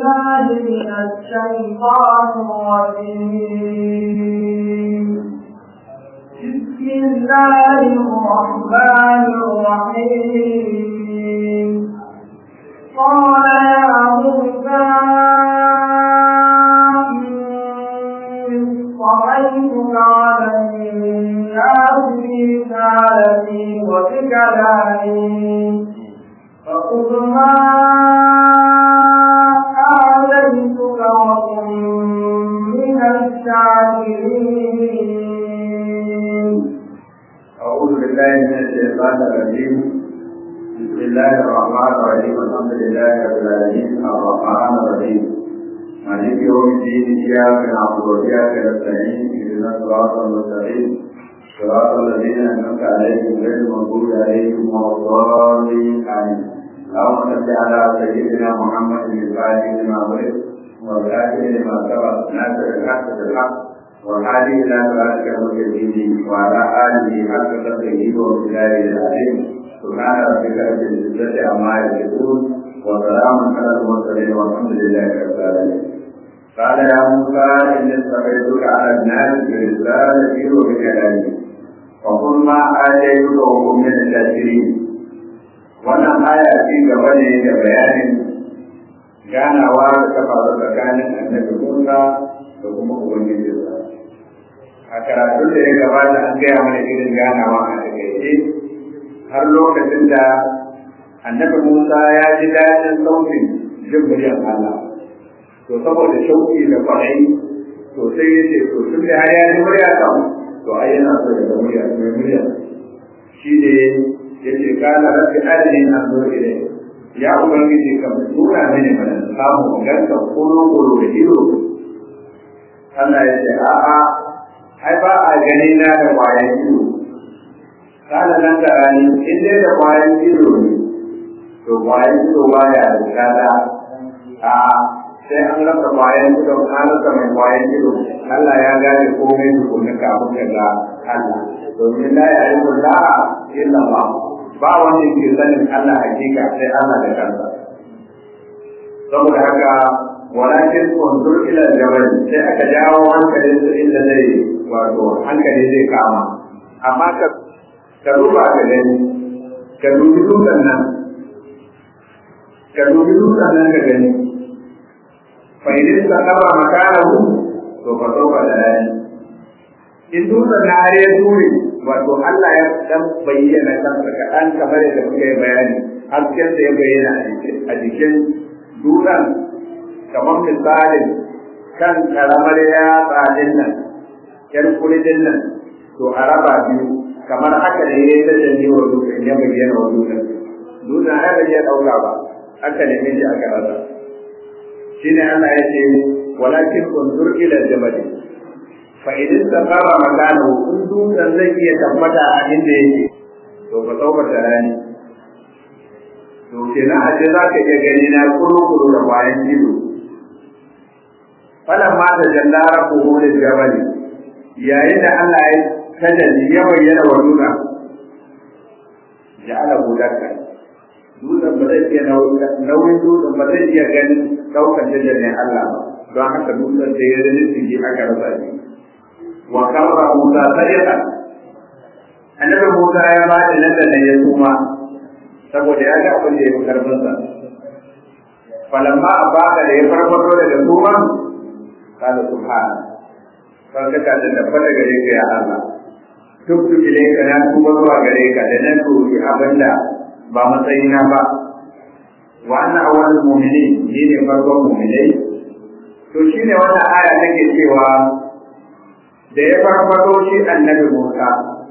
بالله من الشيطان الرجيم بسم الله الرحمن الرحيم قال يا موسى اصطفيتك على الناس برسالتي وبكلامي فخذ ما آتيتك وكن من الشاكرين أعوذ بالله من الشيطان الرجيم بسم الله الرحمن الرحيم الحمد لله رب العالمين الرحمن الرحيم مالك يوم الدين إياك نعبد وإياك نستعين اهدنا الصراط المستقيم صراط الذين أنعمت عليهم غير المغضوب عليهم ولا الضالين آمين اللهم صل على سيدنا محمد الفاتح لما أمرت والآخر لما سبق ناصر الحق بالحق والهادي إلى صراطك المستقيم وعلى آله حق قدره وبلاد العظيم سبحان ربك رب العزة عما يصفون وسلام على المرسلين والحمد لله رب العالمين قال يا موسى إني اصطفيتك على الناس برسالتي وبكلامي وقل ما آتيتك وكن من الشاكرين wannan aya ci gaba ne da bayanin ganawa da ta faru tsakanin annabi Musa da kuma Ubangijinsa. A karatun da ya gabata an gaya mana irin ganawa a takaice har lokacin da annabi Musa ya ji daɗin sautin jin muryar Allah. To saboda shauki da kwarai to sai ya ce to tun da har ya ji murya kan to ai yana so ya ga murya mai murya. Shi ne ya ce kana rabbi arini an zo ilai. Ya Ubangiji ka tura mini mana samu ganka kuro kuro da ido. Allah ya ce a'a ai ba a gani na da kwayan ido. Kana nan da rani in dai da kwayan ido ne to kwayan ido ba ya da kada a sai an rasa kwayan ido an rasa mai kwayan ido Allah ya gane komai tukunna kafin ka ga Allah domin la ya yi la illa ba ba wanda ke sanin Allah hakika sai Allah da kansa saboda haka walakin kuntur ila jabal sai aka jawo hankalin su inda zai wato hankali zai kama amma ka ka duba ka gani ka dubi dutsen nan ka dubi dutsen nan ka gani fa idan ta kaba makanahu to fa sauka da dani in dutsen na har ya ture wato Allah ya dan bayyana kansa kaɗan kamar yadda muka yi bayani hasken da ya bayyana a jikin dutsen kamar misalin kan karamar yatsa din nan yar kuridin nan to a raba biyu kamar haka da ya yi ta janye wa dutsen ya bayyana wa dutsen dutsen ai bai iya ɗauka ba aka neme shi aka rasa shine Allah ya ce walakin unzur ila jabali fa idan safara makanahu in dutsen zai iya tabbata a inda yake to ka tabbata rani to kenan a ce za ka iya gani na kuru-kuru da bayan ido falan ma da jallara ko da jabali yayin da Allah ya tajalli ya bayyana wa dutsen ja'ala hudaka dutsen ba zai iya nauyin dutsen ba zai iya ganin ɗaukar tajallin Allah ba don haka dutsen da ya zai tsiki aka rasa shi wa karra Musa sadiqa annabi Musa ya ba da nan da nan ya tuma saboda ya ga abin da ya fi karfin sa falamma abaka da ya farfato daga tuma kana subhana sarka ta da tabbata gare ka ya Allah tubtu ilayka na tuba zuwa gare ka da nan roki abinda ba matsayina ba wa anna awwalul mu'minin ni ne farkon mu'minai to shine wannan aya take cewa da ya farfado shi annabi Musa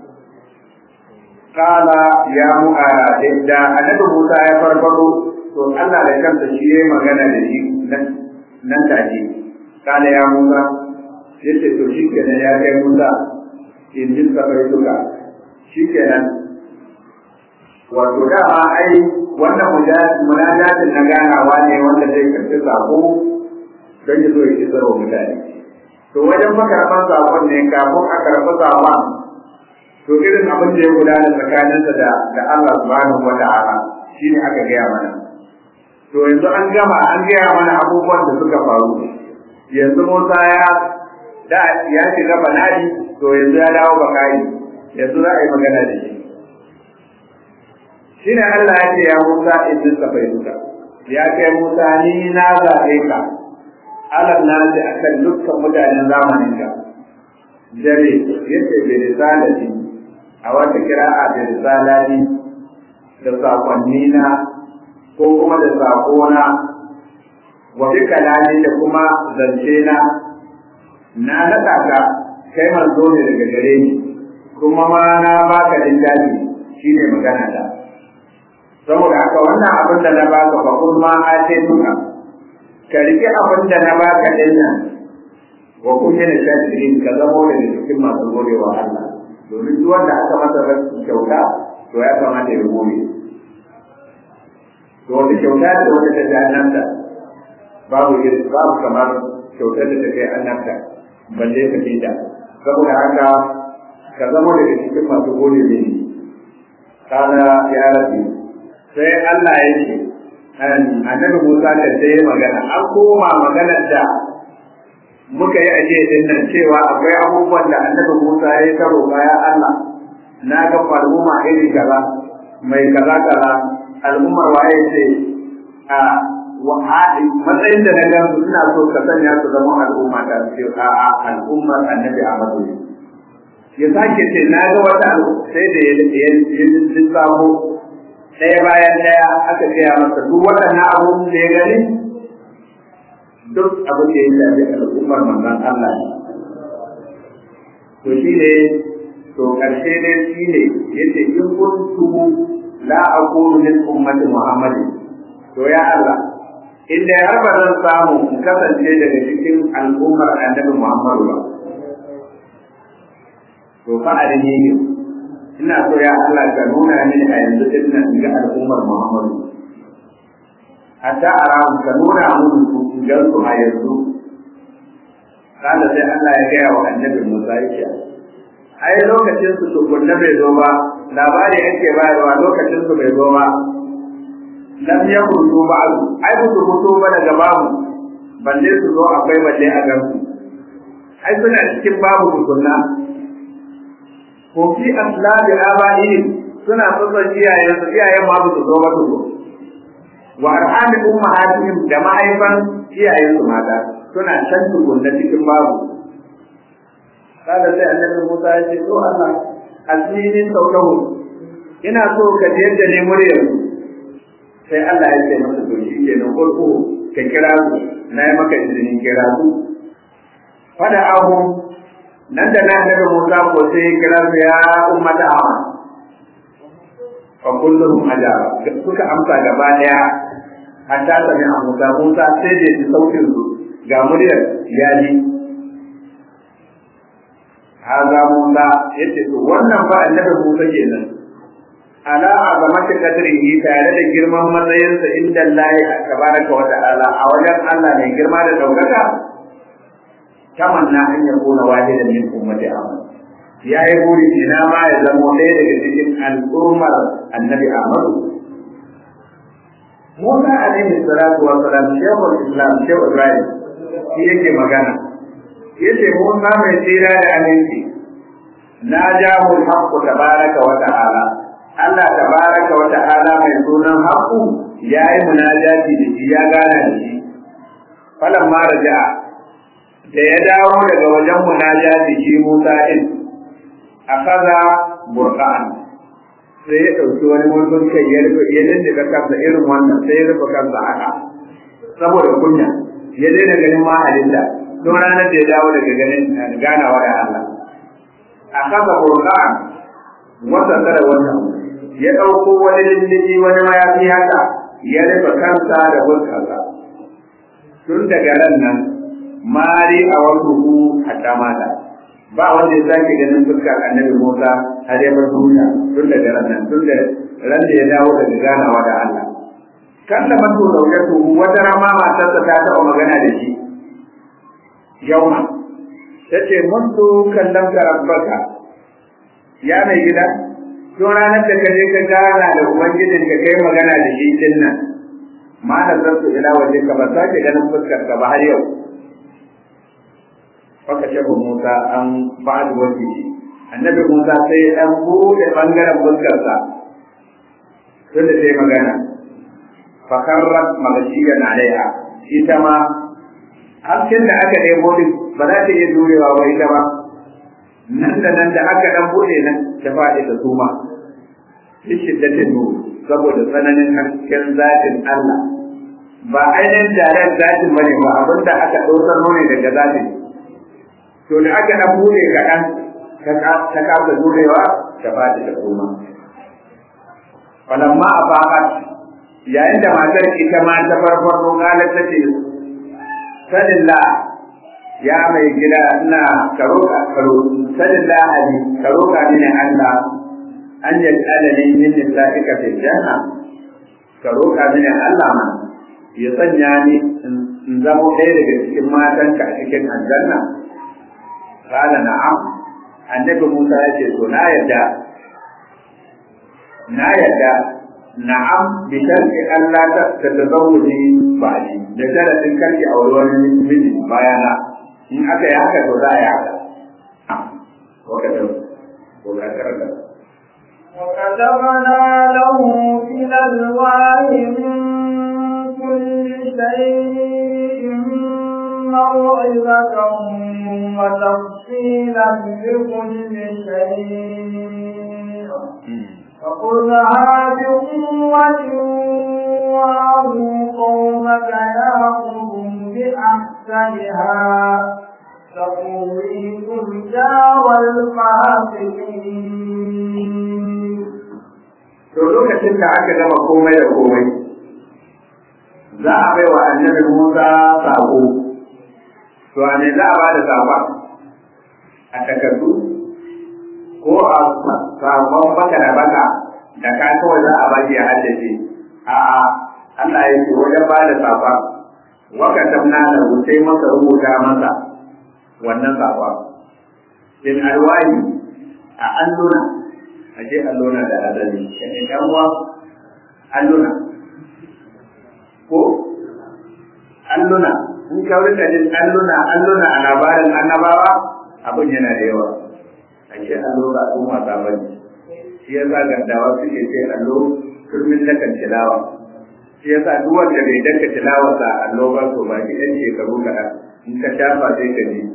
kala ya mu da annabi Musa ya farfado to Allah da kansa shi ya magana da shi nan take kala ya Musa yace to shi kenan ya kai Musa in ji sabai duka shi kenan wato dama ai wannan munajatin na ganawa ne wanda zai karɓi sako don ya zo ya isar wa mutane to wajen makarɓar sakon ne kafin a karɓi sakon to irin abin da ya gudana tsakaninsa da da Allah subhanahu wa ta'ala shine aka gaya mana to to yanzu an gama an gaya mana abubuwan da suka faru yanzu Musa ya da ya shiga banadi to yanzu ya dawo bakari yanzu za a yi magana da shi shine Allah ya ce ya Musa idan ka fahimta ya kai Musa ni na zaɓe ka alam na ce akan dukkan mutanen zamanin ka dare yace bi risalati a wata kira'a bi risalati da sakonni na ko kuma da sakona wa bi kalami da kuma zance na na naɗa ka kai manzo ne daga gare ni kuma ma na baka littafi shine magana da saboda haka wannan abin da na baka fa kun ma a ce duka ka rike abin da na baka din nan wa kun yi da shakirin ka zama da cikin masu godewa Allah domin duk wanda aka masa kyauta to ya kamata ya gode to wata kyauta ce wanda ta ta annabta babu irin babu kamar kyautar da ta kai annabta balle ka fita saboda haka ka zama daga cikin masu gode ne kana ya rabi sai Allah ya ce annabi Musa da sai magana an koma maganar da muka yi aje din nan cewa akwai abubuwan da annabi Musa ya ta roƙa ya Allah na ga al'umma iri kaza mai kaza kaza al'ummar waye ce a matsayin da na ga suna so ka sanya su zama al'umma ta ce a a al'ummar annabi Ahmadu ya sake ce na ga wata sai da ya lissafo ɗaya bayan ɗaya aka gaya masa duk waɗannan abubuwan da ya gani duk abin da ya shafi al'ummar manzon Allah ne. To shi ne, to ƙarshe ne shi ne, yace in kuntu la aqulu min ummati Muhammadin. To ya Allah, inda har ba zan samu in kasance daga cikin al'ummar annabi Muhammadu ba. To fa arini ina so ya Allah ka nuna mini a yanzu din nan ga al'ummar Muhammadu. Hatta a ramu ka nuna mun su gan su a yanzu. Kada sai Allah ya gaya wa annabi Musa yake ai lokacin su tukunna bai zo ba labari ake bayarwa lokacin su bai zo ba lam yakun su ba'du ai ba su fito ba daga babu balle su zo akwai balle a gansu ai suna cikin babu tukunna ko fi aslabi abaihim suna tsotson iyayen su iyayen ma ba su zo ba su zo wa arhami ummahatihim da mahaifan iyayen su mata suna can tukunna cikin babu kada sai annabi Musa ya ce to Allah asinin sautahu ina so ka je da ne muryar sai Allah ya ce masa to shi kenan farko ka kira su na yi maka izinin kira su fada ahu nan da nan daga Musa ko sai kira su ya ummata amma fa kullum ajaba suka amsa gaba daya hatta sami a Musa Musa sai da ji sautin su ga muryar ya ji haza Musa yace to wannan ba annabi Musa kenan ala azamati qadrihi tare da girman matsayinsa inda Allah tabaraka wa ta'ala a wajen Allah ne girma da daukaka tamanna an yakuna wahidan min ummati Ahmad ya yi buri ina ma ya zama ɗaya daga cikin al'ummar annabi Ahmad Musa alaihi salatu wa salam shehul Islam shehu Ibrahim shi yake magana yace Musa mai tsira da aminci na jahu haqqu tabaraka wa ta'ala Allah tabaraka wa ta'ala mai sunan haqqu yayi munajati da shi ya gana da shi falan ma raja'a da ya dawo daga wajen munajati shi Musa din akaza burqan sai ya ɗauki wani mutum kai ya rufe ya dinga kansa irin wannan sai ya rufe kansa haka saboda kunya ya daina ganin mahalinta don ranar da ya dawo daga ganin ganawa da Allah a kasa burkan wata tara wannan ya ɗauko wani lullubi wani mayafi haka ya rufe kansa da fuskarsa tun daga ran nan mari a wasu hu hatta mata ba wanda ya sake ganin fuskar annabi Musa har ya bar duniya tun daga ran nan tun da ran da ya dawo daga ganawa da Allah kan da mato zaujatu wata rama matarsa ta taɓa magana da shi yauma ta ce mundu kallon ka rabbaka ya mai gida tun ranar da ka je ka gana da ubangijin ka kai magana da shi din nan ma da zartu ila waje ka ba sake ganin fuskar ka ba har yau faka shafa Musa an ba'ad waje annabi Musa sai ya dan bude bangaren fuskar sa tunda sai magana fakarrat magashiyan alaiha ita ma hasken da aka ɗebo din ba za ta iya jurewa ba ita ba nan da nan da aka dan bude nan ta faɗi da suma shi shiddatin nuru saboda tsananin hasken zatin Allah ba ainihin jaren zatin bane ba abinda aka ɗaukar ne daga zatin to da aka dan bude kaɗan ta kasa jurewa ta faɗi da suma falamma a faƙat yayin da matar ita ma ta farfarno galar ta ce sanin la ya mai gida ina karo ka karo sanin la ali karo ka mini Allah an yi alani min nisa'ika fil janna karo ka mini Allah ma ya sanya ni in zamo ɗaya daga cikin matanka a cikin aljanna qala na'am annabi Musa ya ce to na yarda na yarda na'am bi sharti Allah ta tazawuji ba ni da sharadin karki a wani miji bayana in aka yi haka to za a yi haka wakatan wakatan وكتبنا له في الألواح من كل شيء موعظة وتفصيلا لكل شيء فخذها بقوة وأمر قومك يأخذوا بأحسنها تقويكم دار الفاسقين to lokacin da aka gama komai da komai za a bai wa annabi Musa sako to a ne za a ba da sakon a takardu ko a sakon baka da baka da ka kawai za a baki a haddace a'a Allah ya ce wajen ba da sakon waka tamna da sai masa rubuta masa wannan sakon bin alwahi a alluna a je alluna da adali ka ne dan uwa alluna ko alluna in ka rika jin alluna alluna a labarin annabawa abin yana da yawa a ce allo ba abin wasa ba ne shi ya sa gaddawa suke ce allo turmin dakan tilawa shi ya sa duk wanda bai daka tilawa sa allo ba to ba ki ɗan shekaru kaɗan in ka shafa sai ka ji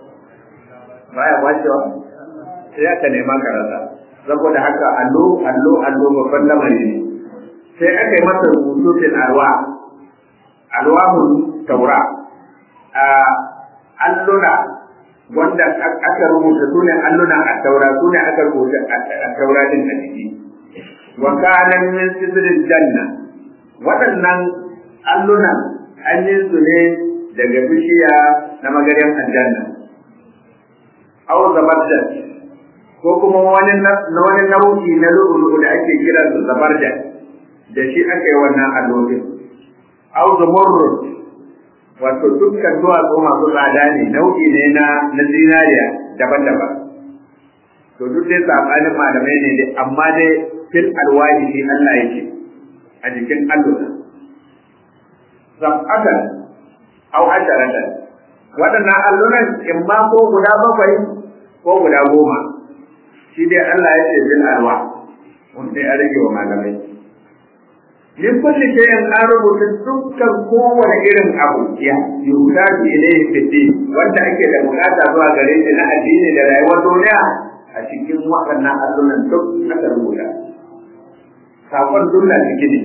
baya kwacewa sai aka nema ka rasa saboda haka allo allo allo babban lamari ne sai aka yi masa rubutu fil arwa alwahun taura a alluna wanda aka rubuta su ne alluna a taura su ne aka rubuta a taura din a jiki wa kana min sidril janna waɗannan allunan an yi su ne daga bishiya na magaryan aljanna aw zabarjat ko kuma wani na wani nau'i na lu'lu'u da ake kira su zabarjat da shi aka yi wannan allolin aw zumurrud wato dukkan duwatsu masu tsada ne nau'i ne na na zinariya daban-daban to duk dai sabanin malamai ne dai amma dai fil alwahi shi Allah yake a jikin allura sab'atan aw asharatan waɗannan alluran in ma ko guda bakwai ko guda goma shi dai Allah ya ce bil alwa wanda ya rage wa malamai min kulli shay'in an rubuta dukkan kowane irin abu ya yuhtaji ilayhi fi din wanda ake da bukata zuwa gare shi na addini da rayuwar duniya a cikin waɗannan allunan duk aka rubuta sakon dunna ciki ne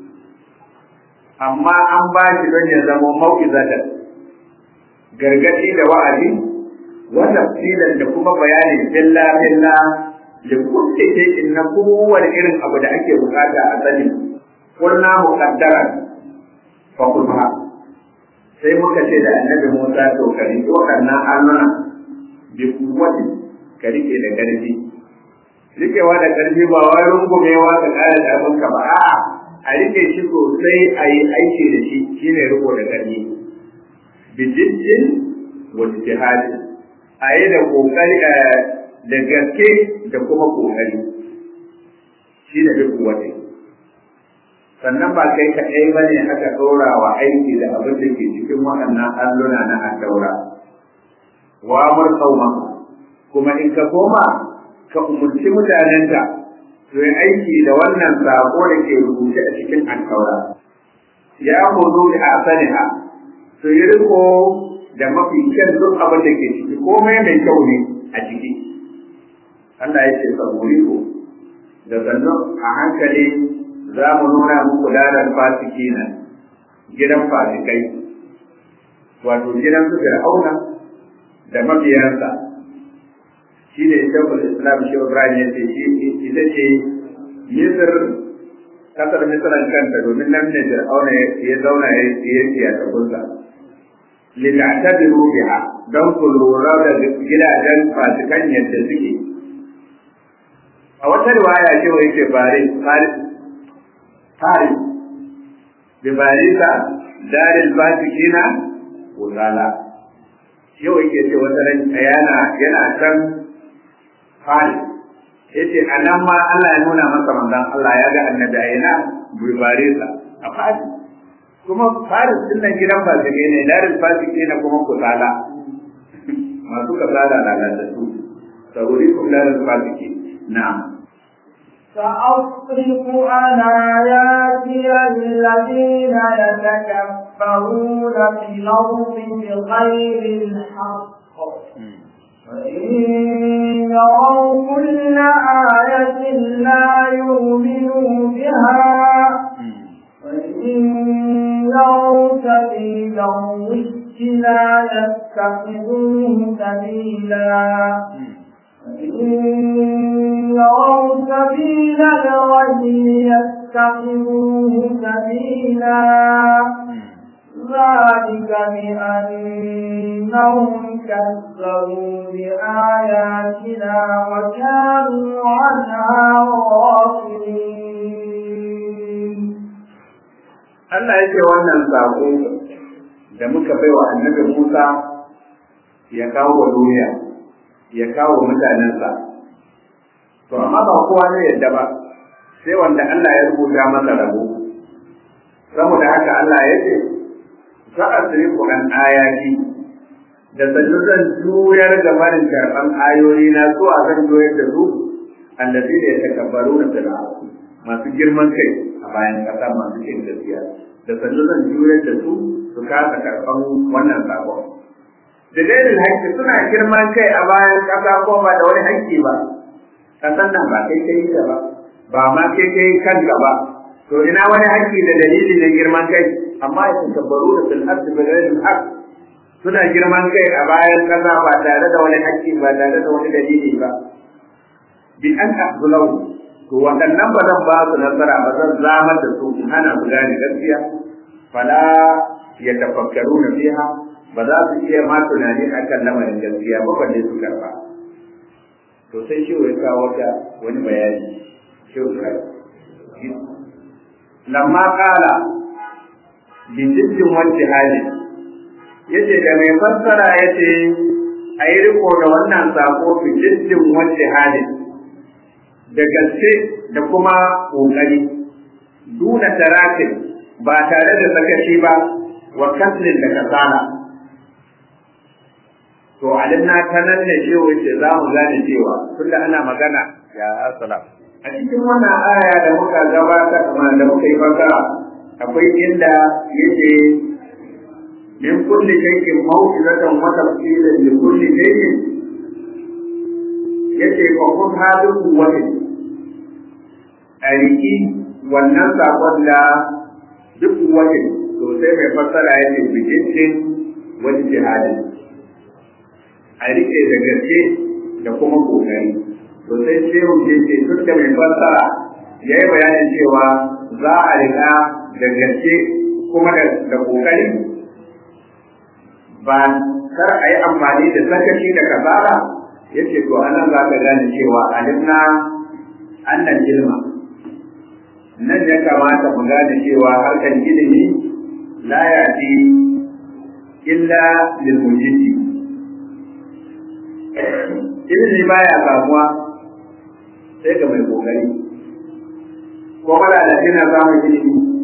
amma an ba shi don ya zama mau'izatan gargaɗi da wa'azi wa tafsilan da kuma bayani billa billa da kulli shay'in na kowane irin abu da ake bukata a sani قلنا مقدرا فخذها sai muka ce da annabi Musa to ka riƙe waɗannan alluna bi kuwati ka riƙe da ƙarfi riƙewa da ƙarfi ba wai rungumewa ka ƙara ƙarfin ka ba a'a a riƙe shi sosai a yi aiki da shi shine riƙo da ƙarfi bi jiddin wa ijtihadi a yi da ƙoƙari da gaske da kuma ƙoƙari shi da bi kuwati sannan ba kai kaɗai ba ne aka ɗora wa aiki da abin da ke cikin waɗannan alluna na addaura wa murkauma kuma in ka koma ka umurci mutanenka su yi aiki da wannan sako da ke rubuce a cikin addaura ya hudu da asaliha su yi riko da mafi kyan duk abin da ke ciki komai mai kyau ne a ciki Allah ya ce saburi ko da sannan a hankali za mu nuna muku lalar fasiki na gidan fasikai wato gidan su fir'auna da mabiyansa shi ne shekul islam shi ibrahim ya ce shi ita ce misir kasar misiran kanta domin nan ne fir'auna ya zauna ya yi a tabbunsa lita'tabiru biha don ku lura da gidajen fasikan yadda suke a wata riwaya ce wa yake bari Paris, da Barisa, Daril Batikina, Kusala. Yau yake ce wata ran yana yana can Paris. Yace a nan ma Allah ya nuna masa manzon Allah ya ga annabi a yana Barisa a Paris. Kuma Paris din nan gidan fasike ne, Daril Batikina kuma Kusala. Masu kasala lalatattu. Sauri kuma Daril Basike. Na'am. سأصرف عن آياتي الذين يتكبرون في الأرض بغير الحق وإن يروا كل آية لا يؤمنوا بها وإن يروا سبيل الرشد لا يتخذوه سبيلا إن يروا سبيل الغي يتخذوه سبيلا ذلك بأنهم كذبوا بآياتنا وكانوا عنها غافلين Allah ya ce wannan saƙo da muka bai wa annabi Musa ya kawo wa duniya ya kawo mutanensa to amma ba kowa ne yadda ba sai wanda Allah ya rubuta masa rabo saboda haka Allah ya ce za a ku an ayati da sannu zan juyar da barin karɓan ayoyi na so a zan juyar da su allazi da ya takabbaru na fil masu girman kai a bayan ƙasa masu cin gaskiya da sannu zan juyar da su su kasa karɓan wannan sakon da dalilin haƙƙi suna girman kai a bayan ƙasa ko ba da wani haƙƙi ba ƙasan nan ba kai kai ta ba ba ma kai kai kanka ba to ina wani haƙƙi da dalili na girman kai amma ya takabbaru da fil ardi bi ghairi haqq suna girman kai a bayan ƙasa ba tare da wani haƙƙi ba tare da wani dalili ba bi an ahzulau to waɗannan ba zan ba su nasara ba zan zamar da su in hana su gane gaskiya fala ya tafakkaru na fiha ba za su iya ma tunani akan lamarin gaskiya ba balle su karba to sai shi ya kawo ta wani bayani shi ya lamma qala bi jiddin wacce hali yace da mai fassara yace ayi riko da wannan sako bi jiddin wacce hali da gaske da kuma kokari duna tarakin ba tare da sakaci ba wa kaslin da kasala to alimna ta nan ne ce wace za mu gane cewa tunda ana magana ya assalam a cikin wannan aya da muka gabata kamar da muka yi fasara akwai inda yake min kulli shay'in mawqizatan wa tafsilan li kulli shay'in yace fa kun hadu quwwatin a riki wannan sakon da duk wajen to sai mai fassara ya ce bijincin wani jihadin a rike da gaske da kuma kokari to sai shehu ce ce duk da mai fassara ya yi bayanin cewa za a rika da gaske kuma da kokari ba kar a yi amfani da sakaci da kasala ya ce to anan za ka gane cewa alimna annan ilma nan ya kamata mu gane cewa harkar ilimi la yati illa lil mujidi ilimi baya samuwa sai ga mai kokari ko mala da kina samun ilimi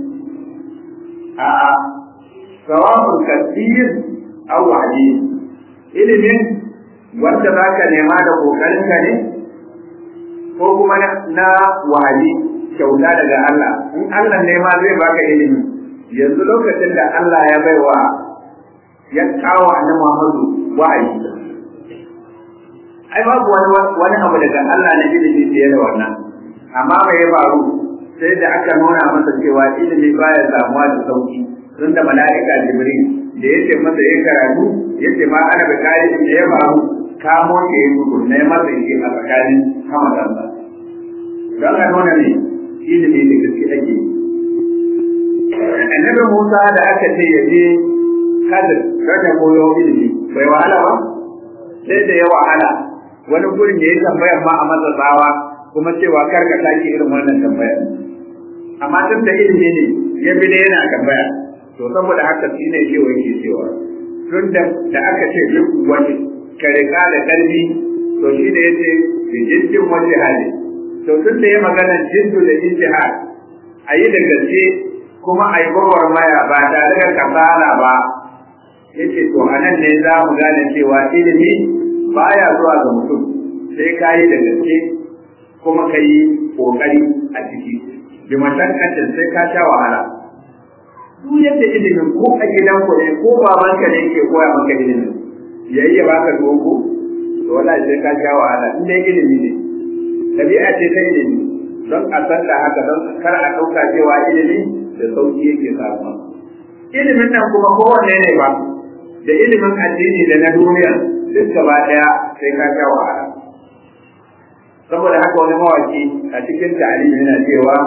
a'a sawa'un kasir aw wahdi ilimin wanda zaka nema da kokarin ka ne ko kuma na wahali kyauta daga Allah in Allah ne ma zai baka ilimi yanzu lokacin da Allah ya baiwa ya kawo annabi Muhammadu wahayi ai babu wani wani abu daga Allah na ilimi fiye da wannan amma mai ya faru sai da aka nuna masa cewa ilimi baya samuwa da sauki tun da mala'ika Jibril da yace masa ya karatu yace ma ana da kai da ya faru kamo ke yi tukun na masa yake a tsakanin hamadansa don a nuna ne ilimi da gaske ake yi annabi Musa da aka ce ya je kadir raka koyo ilimi bai wahala ba sai da ya wahala wani gurin da ya tambaya ma a masa tsawa kuma cewa kar ka sake irin wannan tambaya amma tun da ilimi ne ya bi da yana tambaya to saboda haka shi ne cewa yake cewa tun da da aka ce duk wani ka riga da karfi to shi ne yace bi jiddin wani hali to tun da ya magana jiddu da ijtihad a yi da gaske kuma a yi maya ba tare da kasala ba yace to anan ne za mu gane cewa ilimi baya zuwa ga mutum sai ka yi da gaske kuma ka yi kokari a ciki bi mashakkatin sai ka sha wahala duk yadda ilimin ko a gidan ku ne ko babanka ne ke koya maka ilimin yayi ya baka dogo to wallahi sai ka sha wahala in dai ilimi ne tabi'a ce ta ilimi don a san da haka don kar a ɗauka cewa ilimi da sauki yake samuwa ilimin nan kuma kowanne ne ba da ilimin addini da na duniya duk gaba ɗaya sai ka sha wahala saboda haka wani mawaki a cikin ta'alimi yana cewa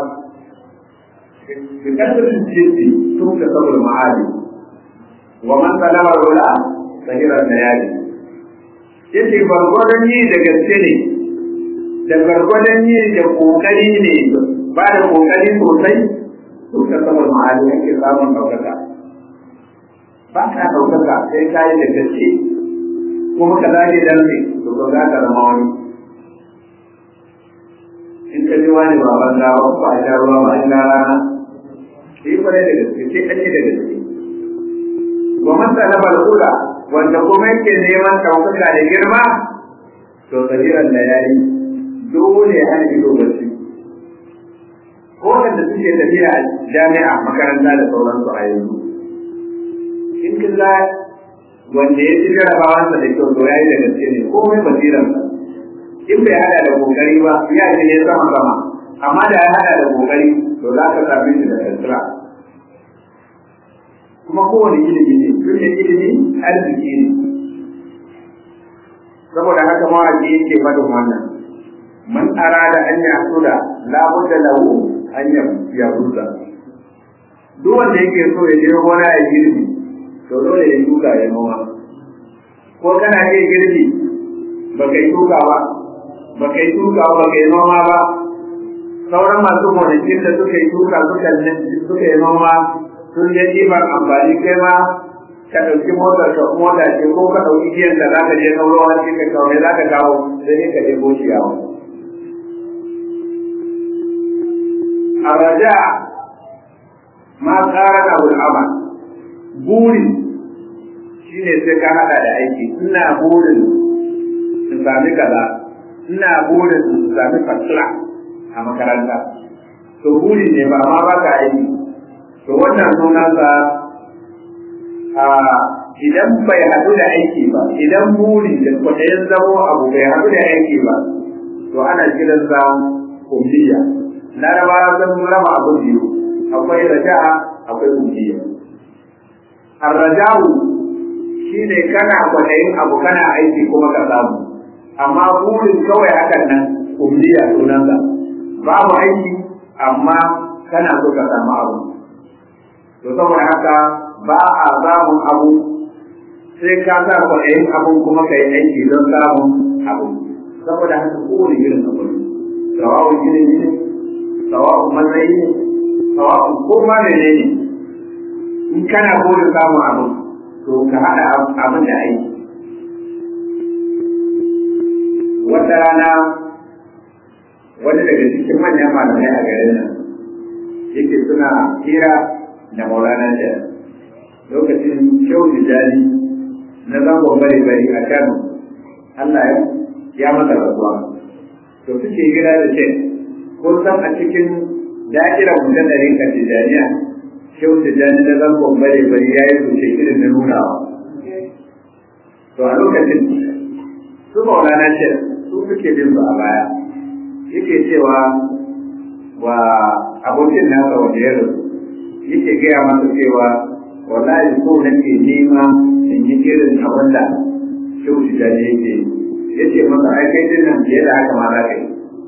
bi kasrin jiddi tun ka sabul ma'ali wa man talaba rula sahirar layali yace gwargwadon yi da gaske ne da gwargwadon yi da kokari ne ba da kokari sosai tun ka sabul ma'ali yake samun ɗaukaka ba ka ɗaukaka sai ka yi da gaske kuma ka zage dan ne to ko za ka zama wani in ka ji wani ba ban ba ba a sha ruwa ba in rana sai kwarai da gaske sai ake da gaske wa man talaba al-ula wanda kuma yake neman ɗaukaka da girma to tsajiran da yayi dole ya hana ido bacci ko wanda suke tafiya a jami'a makaranta da sauransu a yanzu in kin ga wanda ya ci jarabawansa da kyau to yayi da gaske ne komai basiransa in bai hada da kokari ba ya ce ne sama sama amma da ya hada da kokari to za ka same shi da kasira kuma kowane ilimi ne tun da ilimi arziki ne saboda haka mawaƙi yake faɗin wannan man arada an ya sula la budda lahu an ya buza duk wanda yake so ya je gona ya girbi to dole ya shuka ya noma ko kana iya girbi ba kai shuka ba ba kai shuka ba kai noma ba sauran masu gonakin da suka yi shuka suka suka yi noma sun je ɗiban amfani kai ma ka ɗauki motar ka mota ce ko ka ɗauki giyan da za ka je na ruwa ce ka kawo za ka kawo sai ne ka ɗebo ciyawa. A raja ma ƙara da ul'ama buri shine sai ka haɗa da aiki ina burin in sami kaza ina burin in sami fasila a makaranta to buri ne ba ma baka aiki to wannan sunansa a idan bai haɗu da aiki ba idan buri da kwaɗayin zamo abu bai haɗu da aiki ba to ana kiransa kumbiya larabawa sun raba abu biyu akwai raja'a akwai kumbiya arraja'u shine kana kwaɗayin abu kana aiki kuma ka samu amma burin kawai hakan nan kumbiya sunansa babu aiki amma kana so ka samu abu to saboda haka ba a samun abu sai ka sa kwaɗayin abun kuma ka yi aiki don samun abu saboda haka kowane irin abu ne sawa'un ilimi ne sawa'un matsayi ne sawa'un ko ma mene ne in kana burin samun abu to ka haɗa abin da aiki wata rana wani daga cikin manyan malamai a garin nan yake suna hira da maulana da lokacin kyau da jani na zangon bari bari a kano allah ya masa rasuwa to suke gida da ce kun san a cikin da'irar mutum da rinka tijaniya kyau da jani na zangon bari bari ya yi rubuce irin na nunawa to a lokacin su maulana ce su suke bin su a baya yake cewa wa abokin nasa wanda ya rasu yake gaya masa cewa wallahi so nake nema in yi irin abin da shehu tijjani yake ya ce masa ai kai din nan fiye da haka ma za ka yi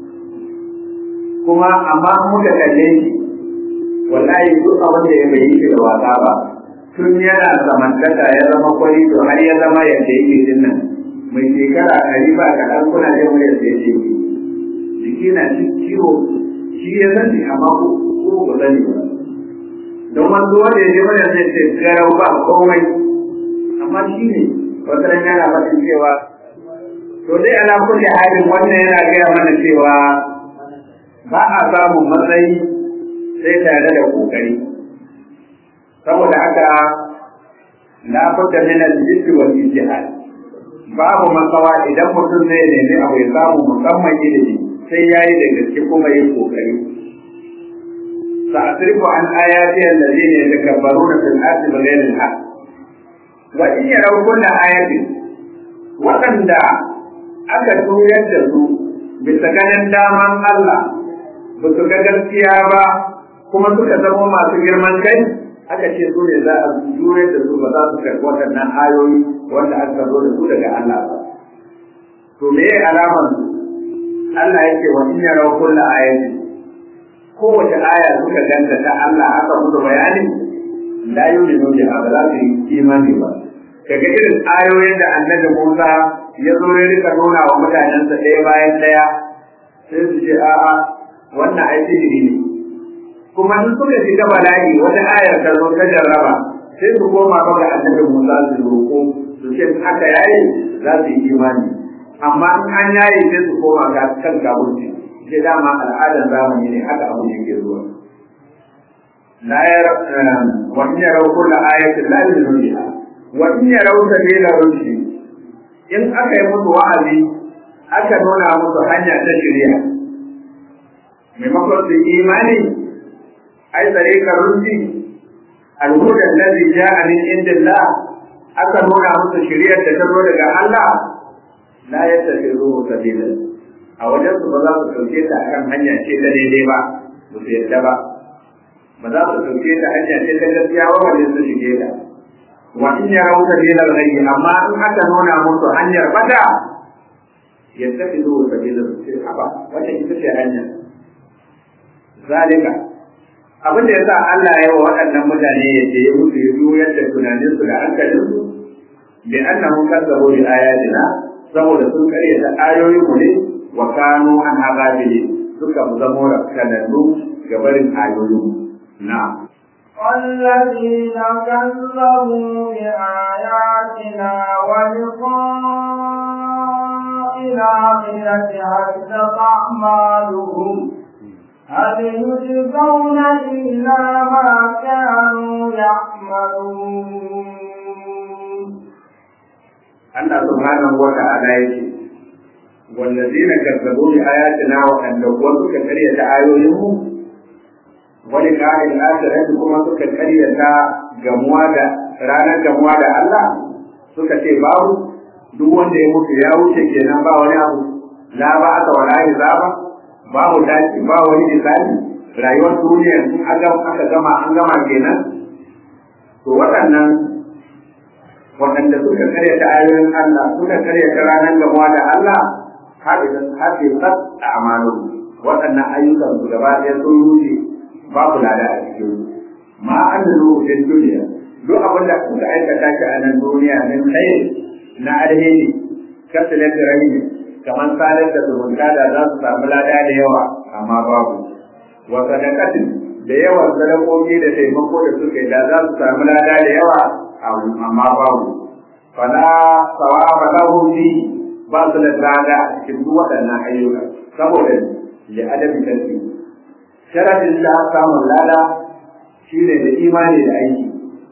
kuma amma muka kalle shi wallahi duk abin da ya bai yi da wasa ba tun yana samantaka ya zama kwari to har ya zama yadda yake din nan mai shekara ɗari ba kaɗan kuna jin muryar da yake jiki na ciwo shi ya sani amma ko ku sani ba don wanda wanda ya je mana zai ce garau ba komai amma shi ne wata ran yana faɗin cewa to dai ana kulle halin wannan yana gaya mana cewa ba a samun matsayi sai tare da kokari saboda haka la budda min al-jidd wal ijtihad babu matsawa idan mutum zai nemi abu ya samu musamman ilimi sai yayi da gaske kuma yi kokari سأصرف عن آياتي الذين يتكبرون في الأرض بغير الحق وإن يروا كل آية waɗanda aka tuyar da su bisa ganin daman Allah ba su ga gaskiya ba kuma suka zama masu girman kai aka ce su ne za a juyar da su ba za su karɓi waɗannan ayoyi wanda aka zo da su daga Allah ba to me alamar Allah yake wa in yarau kullu ayatin kowace aya suka ganta ta Allah aka musu bayani la yuminu bi ba za su yi imani ba kaga irin ayoyin da annabi Musa ya zo ya rika nuna wa mutanensa ɗaya bayan ɗaya sai su ce a'a wannan ai sihiri ne kuma in suka shiga bala'i wata ayar ta zo ta jarraba sai su koma ba ga annabi Musa su roƙo su ce haka yayi za su yi imani amma in an yaye sai su koma ga kan gaburci sai dama al'adar zamani ne haka abu ne ke zuwa la yar wa in yarau kullu ayatin la yu'minu biha wa in yarau sabila rushdi in aka yi musu wa'azi aka nuna musu hanya ta shirya maimakon su imani ai tsarikar rushdi al-huda alladhi ja'a min indillah aka nuna musu shiriyar da ta zo daga Allah la yattakhidhuhu sabila a wajen su ba za su ɗauke ta akan hanya ce ta daidai ba ba su yadda ba ba za su ɗauke ta hanya ce ta gaskiya ba wajen su shige ta wa in ya rauta bilal ghayyi amma in aka nuna musu hanyar bata yadda ki zo ta bilal ce haba wannan ita ce hanya zalika abin da yasa Allah ya wa waɗannan mutane ya ce ya musu ya juyar da tunaninsu da hankalinsu bi annahum kazzabu bi ayatina saboda sun karyata ayoyin mu ne wa kanu an hababili suka zamo rakkanannu ga barin ayoyin na والذين كذبوا بآياتنا ولقاء الآخرة حبطت أعمالهم هل يجزون إلا ما كانوا يعملون Allah subhanahu wa ta'ala yake wallazina kazzabu bi ayatina wa annabawa suka karyata ayoyinmu wani ƙa'il akhirati kuma suka karyata gamuwa da ranar gamuwa da Allah suka ce babu duk wanda ya mutu ya wuce kenan ba wani abu la ba aka wala ba babu tashi ba wani misali rayuwar duniya in aka gama an gama kenan to waɗannan waɗanda suka karya ta ayoyin Allah suka karya ta ranar gamuwa da Allah haɗe a amalu waɗannan ayyukan su gaba ɗaya sun rufe babu lada a cikin ma an da rufin duniya duk abin da kuka aikata shi a nan duniya min kai na alheri kasalar da rahimi kamar sadar da zumunta da za su samu lada da yawa amma babu wa sadakatin da yawan sadakoki da taimako da suka yi da za su samu lada da yawa amma babu fala sawaba lahu fi ba su da lada a cikin duk waɗannan ayyuka saboda li adabi tarki sharadin da samun lada shine da imani da aiki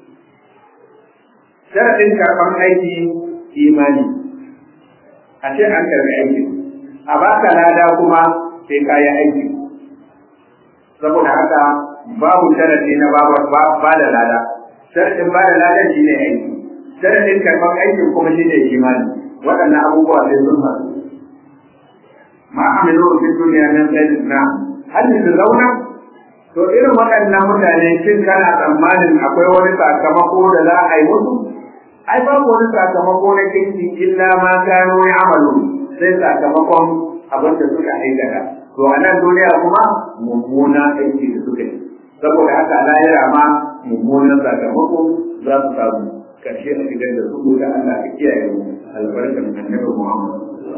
sharadin karban aiki imani a ce an karbi aiki a baka lada kuma sai ka yi aiki saboda haka babu sharadi na ba da lada sharadin ba da lada shine aiki sharadin karban aikin kuma shine imani waɗannan abubuwa sai sun faru ma amilu fi duniya min khairin na hal zauna to irin waɗannan mutane shin kana tsammanin akwai wani sakamako da za a yi musu ai babu wani sakamako na kinki illa ma kano ya amalu sai sakamakon abin da suka aikata to a nan duniya kuma mummuna aiki da suka yi saboda haka lahira ma mummunan sakamako za su samu karshe a gidan da su da Allah ka kiyaye mu albarkar annabi Muhammad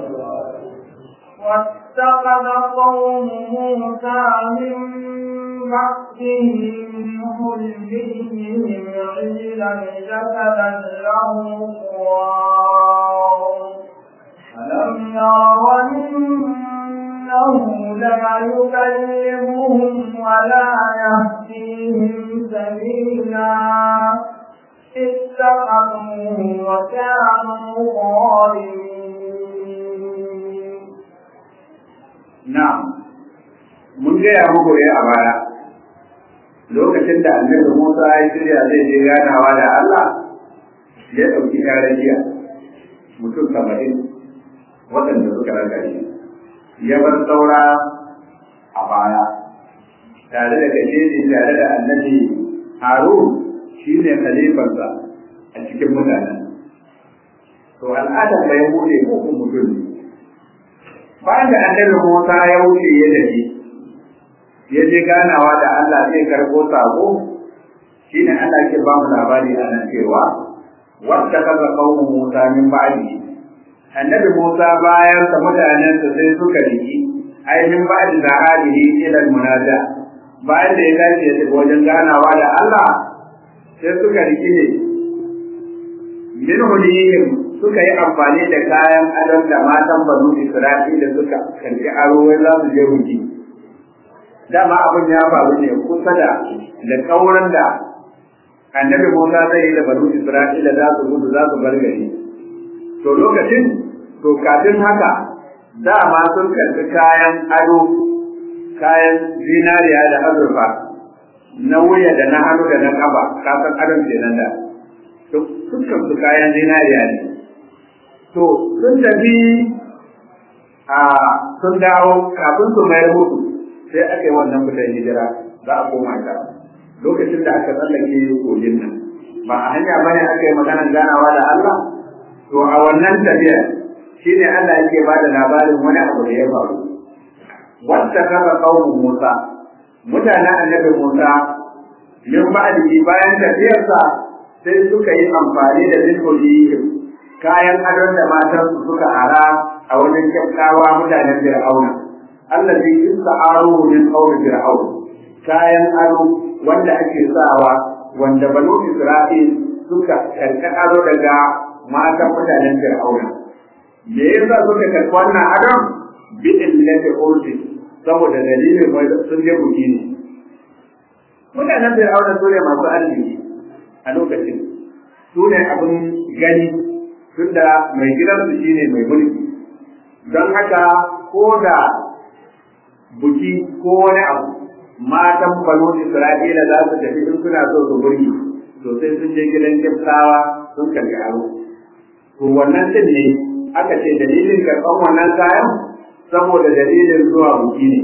واتخذ قوم موسى من بعده من حلمهم عجلا جسدا له خوار ألم يروا إنه لا يكلمهم ولا يهديهم سبيلا اتخذوه وكانوا ظالمين na'am mun gaya muku ne a baya lokacin da annabi Musa ya shirya zai je ganawa da Allah ya ɗauki jiya mutum saba'in waɗanda suka raga shi ya bar saura a baya tare da gajeri tare da annabi Harun shi ne khalifarsa a cikin mutanen to al'adar bai bude ko mutum ne bayan da annabi Musa ya wuce ya dace ya je ganawa da Allah zai karɓo sako shine Allah ke ba mu labari a nan cewa wanda kaza qaumu Musa min ba'di annabi Musa bayan sa mutanen sa sai suka riki ai min ba'di da hadihi ila munaja bayan da ya dace ya tafi wajen ganawa da Allah sai suka riki ne min hulihim suka yi amfani da kayan adon da matan banu Isra'ila suka karbi aro wai za su je ruki. Dama abin ya faru ne kusa da da kauran da annabi Musa zai yi da banu Isra'ila za su gudu za su bar gari. To lokacin to kafin haka dama sun karbi kayan ado kayan zinariya da azurfa na wuya da na hannu da na kafa kasan adon kenan da. To dukkan su kayan zinariya ne. to sun tafi a sun dawo kafin su mayar mutu sai aka yi wannan fitan hijira za a koma ta lokacin da aka tsallake kogin nan ba a hanya ba ne aka yi maganar ganawa da Allah to a wannan tafiya shine Allah yake ba da labarin wani abu da ya faru wata kaza qaumu Musa mutanen annabi Musa min ba'di bayan tafiyarsa sai suka yi amfani da zikri kayan adon da matan su suka ara a wajen kyaftawa mutanen Fir'auna. Allah zai isa aro min qawli Fir'aun. Kayan ado wanda ake sawa wanda banu Isra'il suka karka ado daga matan mutanen Fir'auna. Me yasa suka karɓi wannan adon? Bi illati urdi saboda dalilin wai sun je buki ne. Mutanen Fir'auna su ne masu arziki a lokacin. Su ne abin gani tunda mai gidansu shine mai mulki don haka ko da buki ko wani abu matan banu isra'ila za su tafi in suna so su burki to sai sun je gidan kiftawa sun karbi aro to wannan din ne aka ce dalilin karɓar wannan kayan saboda dalilin zuwa buki ne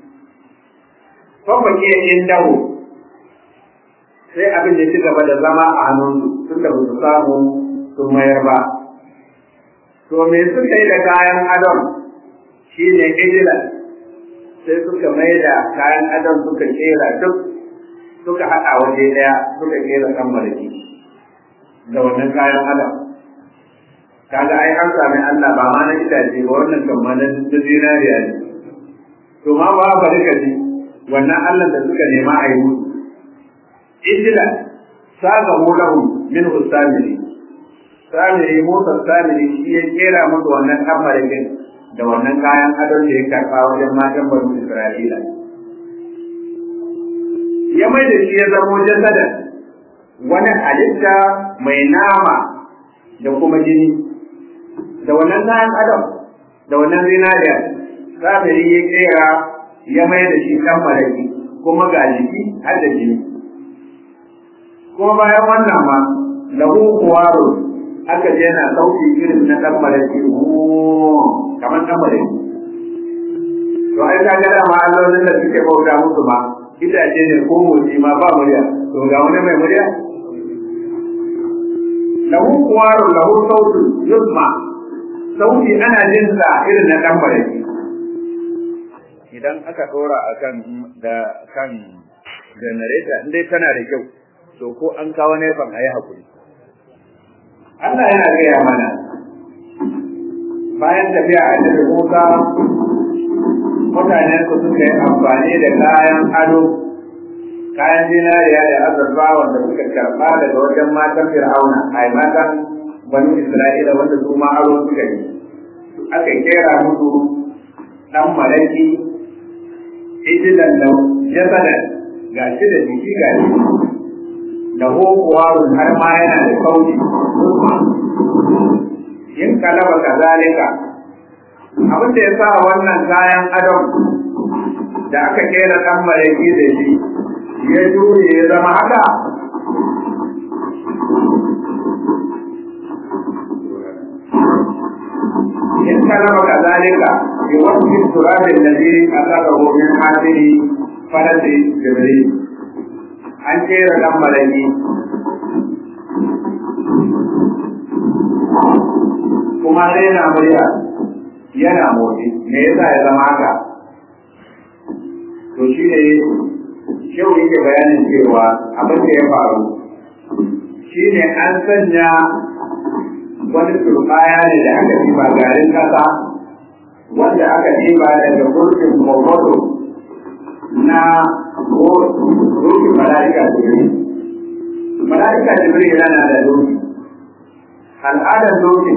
fafake in dawo sai abin da ci gaba da zama a hannunsu tunda ba su samu sun mayar ba. To me suka yi da kayan adon shi ne ijilan sai suka mai da kayan adon suka kera duk suka haɗa waje ɗaya suka kera kan mariki da wannan kayan adon. Kaga ai an sami Allah ba ma na itace ba wannan kan ma na zinariya ne. To ma ba bari ka ji wannan Allah da suka nema a yi musu. Ijilan saga lahu min husamiri samiri Musa samiri shi ya kera musu wannan kamarikin da wannan kayan adon da ya karɓa wajen matan banu Isra'ila. ya mai da shi ya zamo jasadan wani halitta mai nama da kuma jini da wannan kayan adam da wannan zinariya kafiri ya kera ya mai da shi kan maraki kuma ga jiki har da jini kuma bayan wannan ma lahu kuwaro aka je na sauki irin na dan maraki kamar dan maraki to ai ka ga dama allolin da suke bauta musu ma itace ne ko motsi ma ba murya to ga wani mai murya lahu kuwaro lahu sautu yusma sauti ana jin sa irin na dan maraki idan aka dora akan da kan generator in dai tana da kyau to ko an kawo nefan ayi hakuri Allah yana gaya mana bayan tafiya a cikin Musa mutanen su suka yi amfani da kayan ado kayan zinariya da azurfa wanda suka karɓa daga wajen matan Fir'auna ai matan banu Isra'ila wanda su ma aro suka yi aka kera musu dan malaki ijilan da jasadan ga shi da jiki ga shi da hokuwarun har ma yana da kauci in kalaba kazalika abin da ya sa wannan kayan adon da aka kera dan malaki da shi ya jure ya zama haka in kalaba kazalika bi wasfi turab alladhi akhadahu min hadiri farasi jibril an kera dan malaki kuma sai yana murya yana motsi me yasa ya zama haka to shi ne shehu yake bayanin cewa abin da ya faru shi ne an sanya wani turbaya ne da aka ɗiba garin ƙasa wanda aka ɗiba daga gurbin komodo na rukin mala'ika jibril mala'ika jibril yana da doki al'adar dokin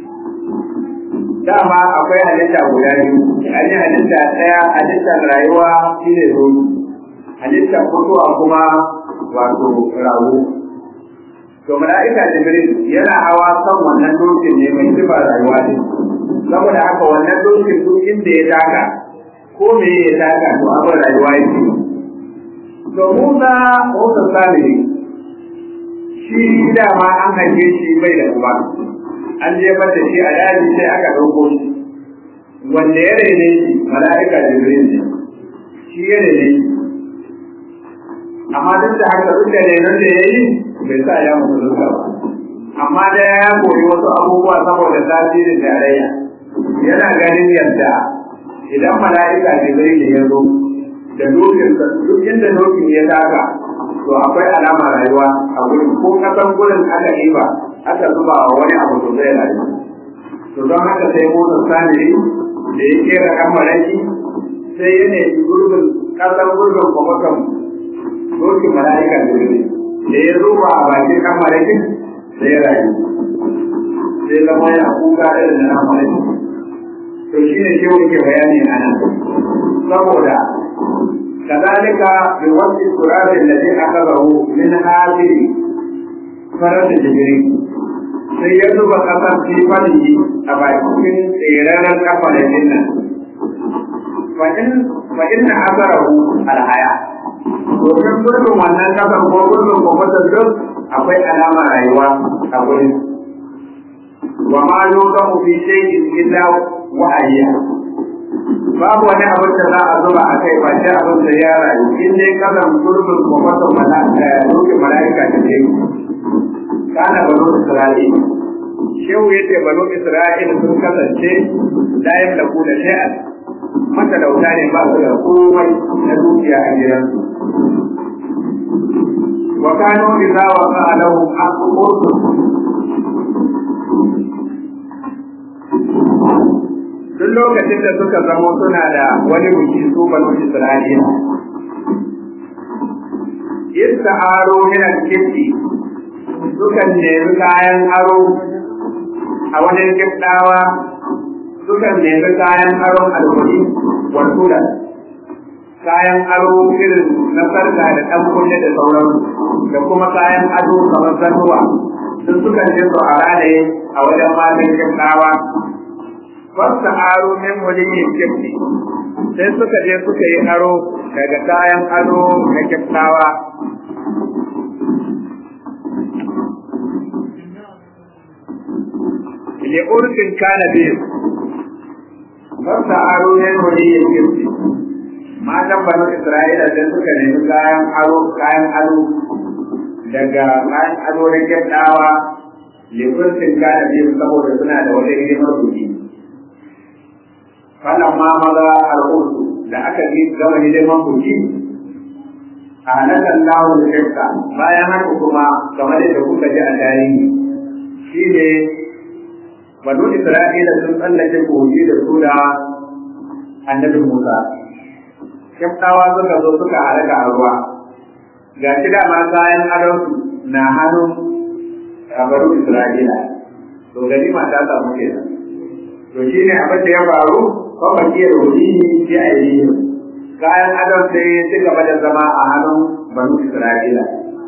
dama akwai halitta guda biyu an yi halitta ɗaya halittar rayuwa shi ne doki halittar mutuwa kuma wato rago to mala'ika jibril yana hawa kan wannan dokin ne mai sifa rayuwa ne saboda haka wannan dokin duk inda ya taka ko me ya taka to abin rayuwa yake to Musa Musa Samiri shi dama an haife shi bai da uba an jefar da shi a daji sai aka ɗauko shi wanda ya rene shi mala'ika jibril ne shi ya rene shi amma duk da haka duk da renon da ya yi bai sa ya mutu ba amma da ya koyi wasu abubuwa saboda tasirin tarayya yana ganin yadda idan mala'ika jibril ya zo da dokin duk inda dokin ya taka to akwai alama rayuwa a gurin ko kasan gurin aka yi ba aka zuba wa wani abu to zai rayu to don haka sai motsa sani da ya kera kan malaki sai ya ne gurbin kasan gurbin kwamfutan dokin mala'ika jibril da ya zuba a bakin kan malakin sai ya rayu sai zama yana kuka irin na malaki to shi ne shi ke bayani a nan saboda كذلك بوصف التراب الذي أخذه من هذه فرد جبريل sai ya zuba ƙasar fifani a bakin tserarar kafa da jinnan fa inna asarahu alhaya domin gurbin wannan ƙasar ko gurbin kwamfutar duk akwai alama rayuwa a gurin wa ma yuqamu fi shay'in illa wa'ayya babu wani abin da za a zuba a kai ba shi abin da ya rayu in dai kasan gurbin kwamfutar mala'ika dokin mala'ika da ne kana banu isra'il shehu ya ce banu isra'il sun kasance la yamlaku da shay'an matalauta ne ba su da komai na dukiya a gidansu wa kanu idza waqa lahum aqut duk lokacin da suka zamo suna da wani buki su banu Isra'ila. Yadda aro yana kirki sukan nemi kayan aro a wajen kiftawa sukan nemi kayan aron alwali wa sudan kayan aro irin na sarka da ɗan kunne da sauransu da kuma kayan ado kamar zanuwa sun suka je su a ranaye a wajen matan kyakkyawa fasta aro min mulimin kyakki sai suka je suka yi aro daga kayan ado na kyakkyawa li urfin kana biyu fasta aro min mulimin kyakki matan banu Isra'ila sai suka nemi kayan aro kayan ado daga kayan ado na kyakkyawa lifirtin kana biyu saboda suna da wata hidimar buki falan ma maza al'ursu da aka yi gama hidimar buki a halakan lawo da shakka bayan haka kuma kamar da kuka ji a tarihi shi ne banu Isra'ila sun tsallake kogi da su da annabi Musa kyaftawa suka zo suka halaka a ruwa ga shi dama kayan adonsu na hannun banu isra'ila to gani ma ta samu kenan to shi ne abin da ya faru ko bakiyar ruhihi fi aidihim kayan adon sai su gaba da zama a hannun banu isra'ila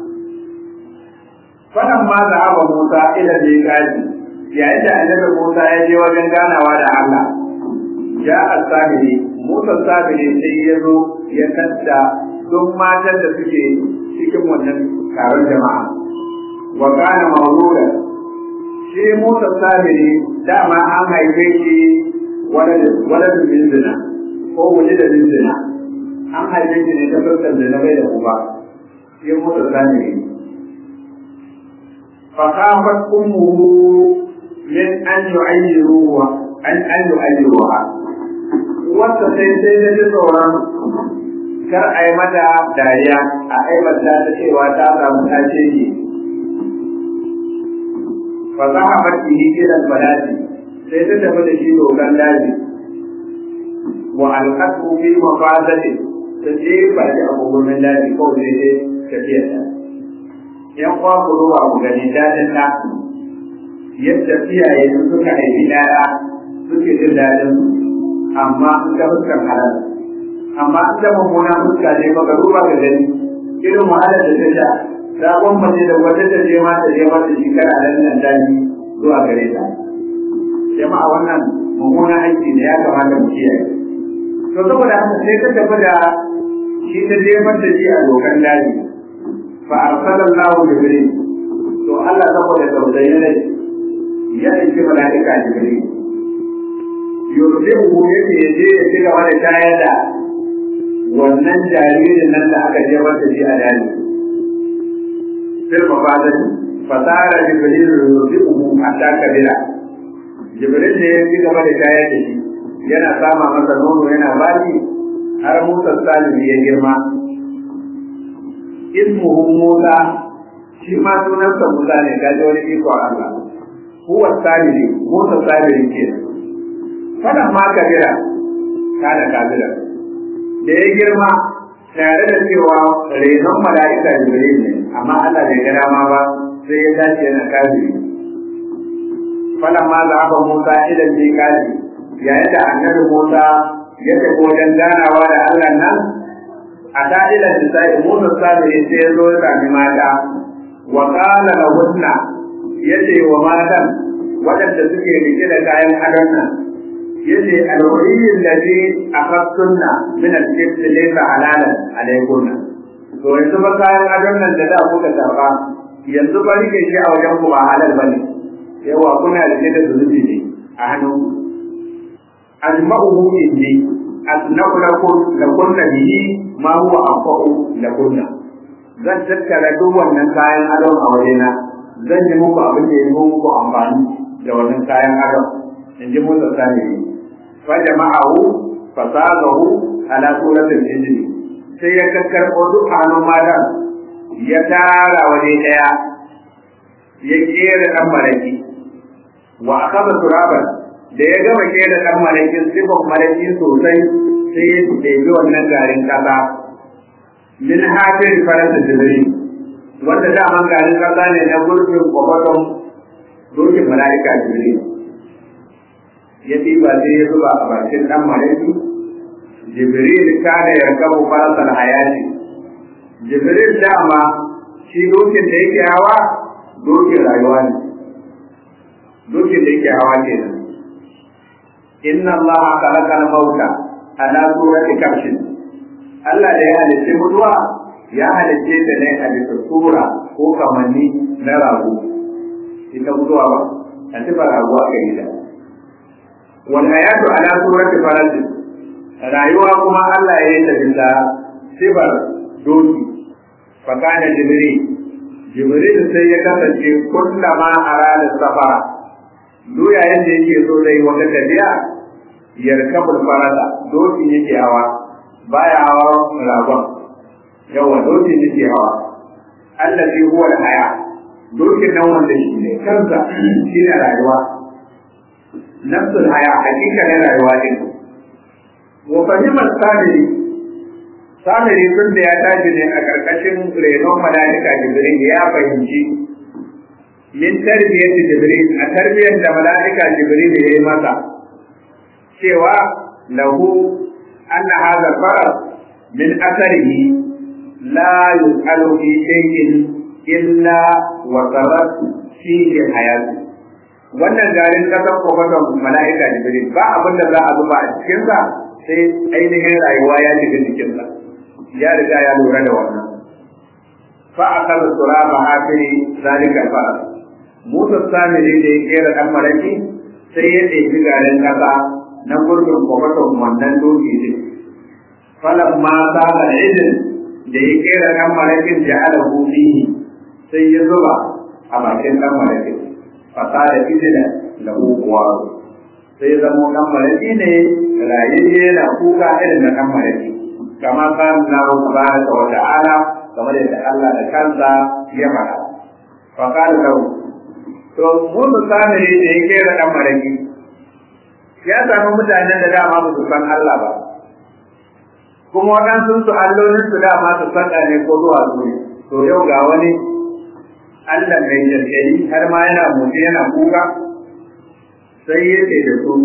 fadan ma da aba musa ila da gaji yayin da annabi musa ya je wajen ganawa da allah ya asabiri Musa sabiri sai ya zo ya tadda duk matan da suke cikin wannan taron jama'a. Wa kana mawluda shi Musa sabiri dama an haife shi waladin bin zina ko wani da bin zina. An haife shi ne ta fuskar da na bai da uba. Shi Musa sabiri. Fakafat ummuhu min an yu'ayyiruha an an yu'ayyiruha wata sai sai da ji tsoron kar a yi mata dariya a aibata ta cewa ta samu ta ce ne fa za a baki ni kiran balati sai ta tafi da shi dokan daji wa alqatu fi mafazati ta je ba shi abubuwan daji ko sai dai tafiya ta yan kwa ku ruwa ku gani dadin na yadda iyaye suka haifi ɗaya suke jin dadin amma in ga fuskar halal amma in ga mummuna fuska ne baka duba ka gani irin wahalar da ta sha ta gwamnati da wata ta je ma ta je mata shekara a nan daji zuwa gare ta jama'a wannan mummuna aiki ne ya kamata mu kiyaye to saboda haka sai ta tafi da shi ta jefar da shi a dokan daji fa arsalallahu jibril to Allah saboda tausayi ne ya aiki mala'ika jibril yurdihu yake ya je ya ci gaba da shayar da wannan jaririn nan da aka jefar da shi a daji fil mafadati fasara jibril yurdihu hatta kabira jibril ne ya ci gaba da shayar da shi yana sama masa nono yana baki har musa salihu ya girma ismuhu musa shi ma sunansa musa ne kaji wani iko Allah huwa salihu musa salihu kenan fadan ma kabira kana kabira da ya girma tare da cewa renon mala'ika jibril ne amma Allah bai ga dama ba sai ya dace yana kafiri fadan ma zaba Musa ila miqati yayin da annabi Musa ya tafi wajen ganawa da Allah nan a da'ilan nisa'i Musa sabiri sai ya zo ya sami mata wa qala lahunna yace wa matan waɗanda suke rike da kayan adon nan yace alwaliyin ladhi akhadtunna min al-jibt laysa halalan alaykunna to yanzu ba kayan adon nan da da kuka karba yanzu ba rike shi a wajen ku ba halal bane yawa kuna rike da zunubi ne a hannun ajma'uhu inni asna'u lakum lakunna bihi ma huwa anfa'u lakunna zan tattara duk wannan kayan adon a wajena zan yi muku abin da ya yi muku amfani da wannan kayan adon in ji Musa Sani فجمعه فصاغه على سورة الإنجيل sai ya kakkarɓo duk hannun matan ya tara waje ɗaya ya kera ɗan malaki wa akaba turaban da ya gama kera ɗan malakin sifan malaki sosai sai ya ɗebi wannan garin ƙasa min hajjin faransa jibiri wanda daman garin ƙasa ne na gurbin kwakwaton dokin mala'ika jibiri ya ɗiba sai ya zuba a bakin ɗan malaki jibril kana yarkabu farasal hayati jibril dama shi dokin da yake hawa dokin rayuwa ne dokin da yake hawa kenan inna Allah khalaqa al-mauta ala surati kabshin Allah da ya halitta mutuwa ya halitta ta ne a bisa sura ko kamanni na rago ita mutuwa ba a sifar rago aka yi ta wal hayatu ala surati farasin rayuwa kuma Allah ya yi ta bisa sifar doki fa kana jibril jibril sai ya kasance kullama arada safara duk yayin da yake so zai wata tafiya yarkabul farada doki yake hawa baya hawa ragon yawa doki yake hawa allazi huwa haya dokin nan wanda shi ne kansa shi ne rayuwa nafsul haya hakika ne rayuwa din wa fahimar samiri samiri tun da ya tashi ne a karkashin renon mala'ika jibril ya fahimci min tarbiyyati jibril a tarbiyyar da mala'ika jibril ya yi masa cewa lahu anna hadha faras min atharihi la yus'alu fi shay'in illa wa sarat fihi hayatu wannan garin kasar kofaton mala'ika jibril ba abin da za a zuba a cikinsa sai ainihin rayuwa ya shiga jikinsa ya riga ya lura da wannan fa akal turaba hafiri zalika faras Musa Samiri da ya kera ɗan maraki sai ya ɗebi garin ƙasa na gurbin kwakwaton wannan doki ne. Falan ma saba idin da ya kera ɗan marakin da ala fihi sai ya zuba a bakin ɗan marakin. Fasa da idina da kuwa sai zamo ɗan maraki ne rayayye na kuka irin na ɗan maraki. Kama kan na tabaraka wa ta'ala kamar yadda Allah da kansa ya faɗa. Fakar lahu to mun samiri da ya kera dan maraki ya samu mutanen da dama ba su san Allah ba kuma waɗansu su allolin su dama su san ne ko zuwa su ne to yau ga wani Allah mai jirgin har ma yana motsi yana kuka sai ya ce da su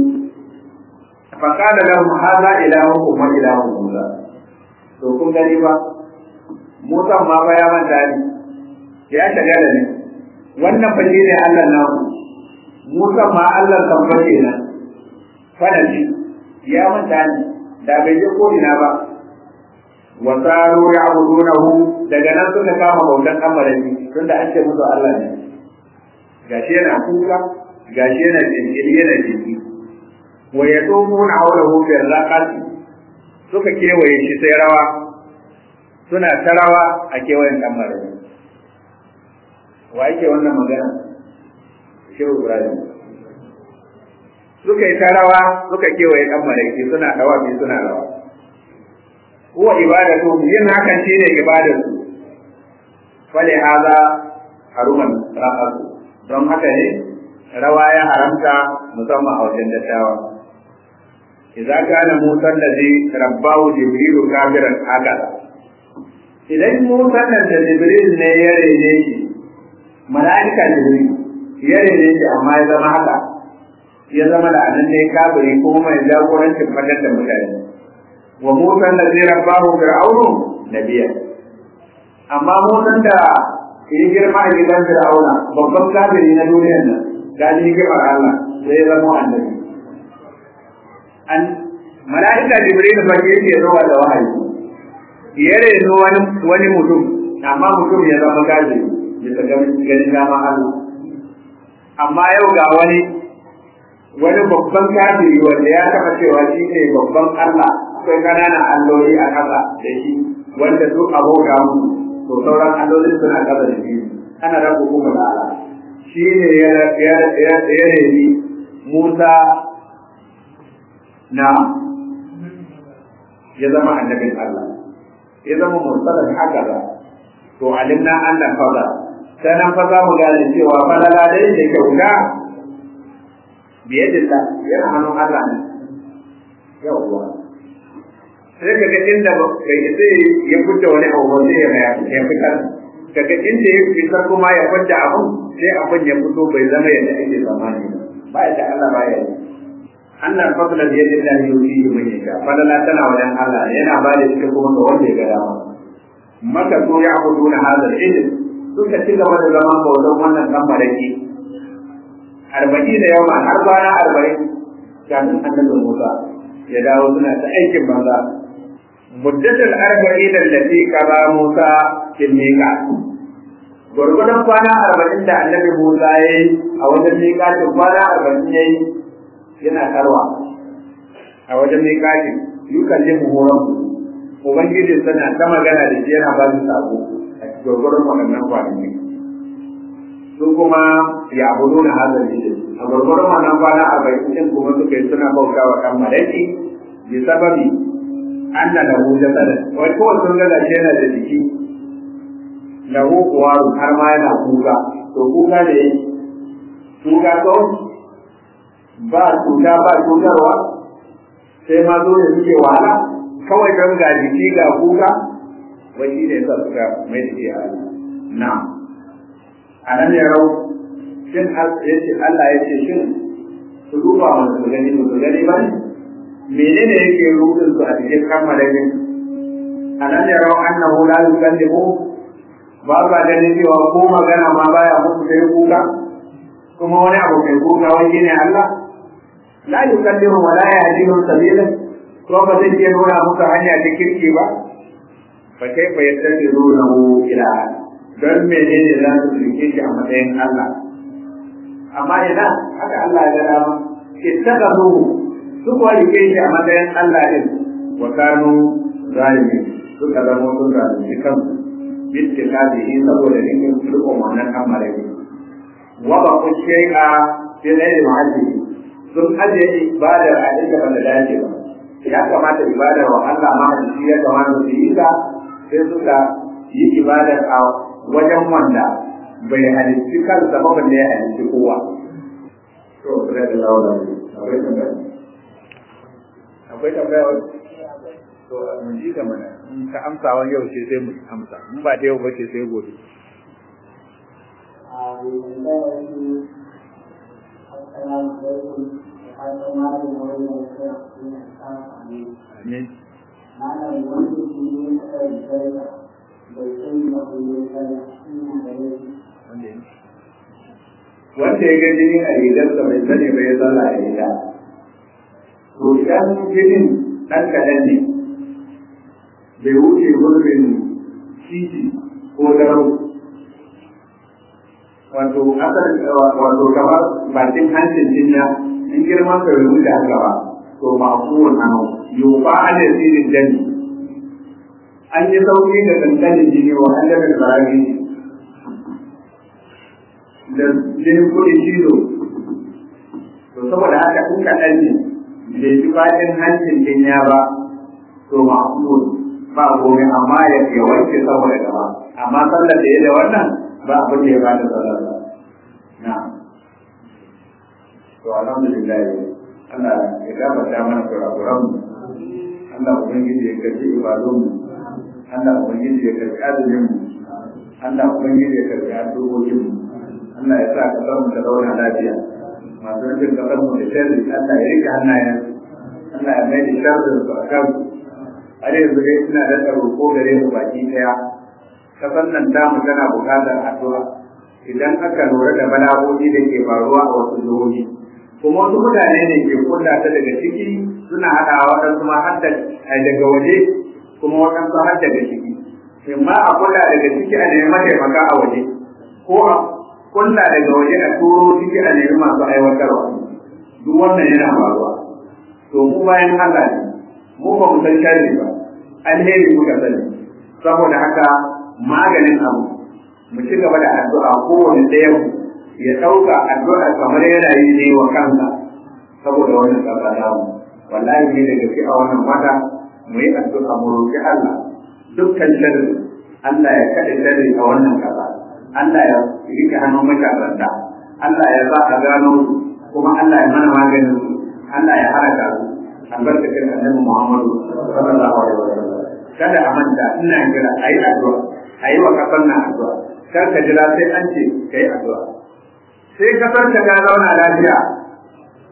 faƙada lahum hadha ilahukum wa ilahu Musa to kun gani ba Musa ma fa ya manta ne ya shagala ne wannan fa shi ne Allah na ku Musa ma Allah kan fa kenan fada shi ya manta ne da bai je ko ina ba wa saru ya'budunahu daga nan suka kama bautan amarani tunda an ce musu Allah ne gashi yana kuka gashi yana jinkiri yana jinki wa yatumuna hawlahu fi raqati suka kewaye shi sai rawa suna ta rawa a kewayen dan marani wa yake wannan magana shehu ibrahim suka yi ta rawa suka kewaye dan malaki suna dawa bi suna rawa huwa ibadatu yin hakan shine ibadatu fali hada haruman ra'atu don haka ne rawa ya haramta musamman a wajen dattawa idza kana musa allazi rabbahu jibrilu kafiran haka idan musa da jibril ne ya rene shi mala'ika jibril ya rene shi amma ya zama haka ya zama da anan ne kafiri ko mai jagorancin fadar da mutane wa musa da zai rabbahu fir'aunu nabiya amma musan da ya girma a gidan fir'auna babban kafiri na duniyar nan ga ji hikimar Allah sai ya zama annabi an mala'ika jibril fa yake zuwa da wahayi ya reno wani wani mutum amma mutum ya zama kafiri bisa ganin dama Allah amma yau ga wani wani babban kafiri wanda ya taɓa cewa shi ne babban Allah akwai ƙananan alloli a ƙasa da shi wanda duk abota mu to sauran allolin suna ƙasa da shi ana rabu kuma da Allah shi ne ya reni Musa na ya zama annabin Allah ya zama mursalin haka ba to alimna annan fadar sai nan fa za mu gane cewa falala dai da kyauta biyadillah yana hannun Allah ne yawwa sai ka ga inda bai sai ya fita wani abu ba sai ya ya fitar kaga inda ya fitar kuma ya fita abun sai abun ya fito bai zama yadda ake zamani ba yadda Allah ba ya yi annan fadlan ya da Allah yuti man yasha fadala tana wajen Allah yana ba da shi kuma ga wanda ya ga dama maka so ya abuduna hadal ilm suka ci gaba da zaman bautan wannan dan baraki arba'in da yawa har kwana arba'in kafin annabi Musa ya dawo suna ta aikin banza muddatul arba'in allati qada Musa fil miqat gurgudan kwana arba'in da annabi Musa yayi a wajen miqatin kwana arba'in yayi yana tarwa a wajen miqatin yukallimu horon ubangiji sana ta magana da shi yana ba shi sako a gurgudan waɗannan kwanaki su kuma ya abudu na hazar ne a gurgudan wannan kwana arba'in din kuma suka yi suna bauta wa kan malaki bi sababi anna lahu jasadan wai ko sun ga gashi yana da jiki lahu kuwaru har ma yana kuka to kuka da yake kuka ko ba cuta ba cutarwa sai ma zo da suke wahala kawai don ga jiki ga kuka wai shi ne yasa suka mai da ke na a nan ya rau shin Allah ya ce shin su duba mana su gani su gani ba ne menene yake rudin su a cikin kammalarin alam yarau annahu la yukallimu ba ba ganin cewa ko magana ma baya musu sai kuka kuma wani abu mai kuka wai shine Allah la yukallimu wa la yahdihum sabila ko ba zai iya nuna musu hanya ta kirki ba fa kai fa yattabi'unahu ila don menene za su rike shi a matsayin Allah amma ina haka Allah ya ga dama ittaqaduhu su kuwa rike shi a matsayin Allah din wa kanu zalimi suka zama sun zalunci kansu bitti kazihi saboda rikin rikon wannan kamare wa ba ku shay'a fi ghairi mahalli sun aje ibadar a inda ba da dace ba ya kamata ibadar wa Allah mahalli ya kamata su yi ta sai suka yi ibadar a wajen wanda bai halitti kansa ba balle ya halitti kowa to sai da lawa akwai tambaya akwai tambaya wani to mun ji ta mana in ka amsa wani yau ce sai mu amsa in ba ta yau ba ce sai gobe Amin. Wanda ya ga jini a rigarsa bai sani bai sallah a riga. To idan jinin ɗan kaɗan ne, bai wuce gurbin titi ko darau wato asar wato kamar bakin hancin jinya in girman ka bai wuce haka ba to ba kowane hannu yau ba a da tsirin jani an yi sauki da kankanin jini wa an da tsarari da jinin kuɗin cizo to saboda haka in kaɗan ne bai fi bakin hancin jinya ba to ma'qul ba komai amma ya ya wanke saboda gaba amma sallar da ya da wannan ba abin da ya ba da sallar ba na to alhamdulillah Allah ya gabata mana kurakuran mu Allah ubangiji ya karbi ibadun mu Allah ubangiji ya karbi azumin mu Allah ubangiji ya karbi addu'o'in mu Allah ya sa kasar mu ta zauna lafiya masu rufin kasar mu da sharri Allah ya rike hannayen Allah ya mai da sharrin su a kansu har yanzu dai suna da roƙo gare mu baki ɗaya kasan nan tamu tana buƙatar addu'a idan aka lura da bala'o'i da ke faruwa a wasu jihohi kuma wasu mutane ne ke kulla ta daga ciki suna haɗawa waɗansu ma har daga waje kuma waɗansu har daga ciki imma a kulla daga ciki a nemi mataimaka a waje ko a kulla daga waje a turo ciki a nemi masu aiwatarwa duk wannan yana faruwa to mu bayan Allah ne mu ba mu san sharri ba alheri muka sani saboda haka maganin abu mu ci gaba da addu'a kowane ɗaya ya ɗauka addu'a kamar yana yi ne wa kansa saboda wannan ƙasa namu wallahi ne da gaske a wannan wata mu yi addu'a mu roƙi Allah dukkan sharri Allah ya kaɗe sharri a wannan ƙasa Allah ya rike hannun matasanta Allah ya sa a gano su kuma Allah ya mana maganin su Allah ya haraka su albarkacin annabi Muhammadu sallallahu alaihi wasallam kada a manta ina kira ayi addu'a ayi wa kasar nan addu'a kar ka jira sai an ce kai addu'a sai kasar ta ga zauna lafiya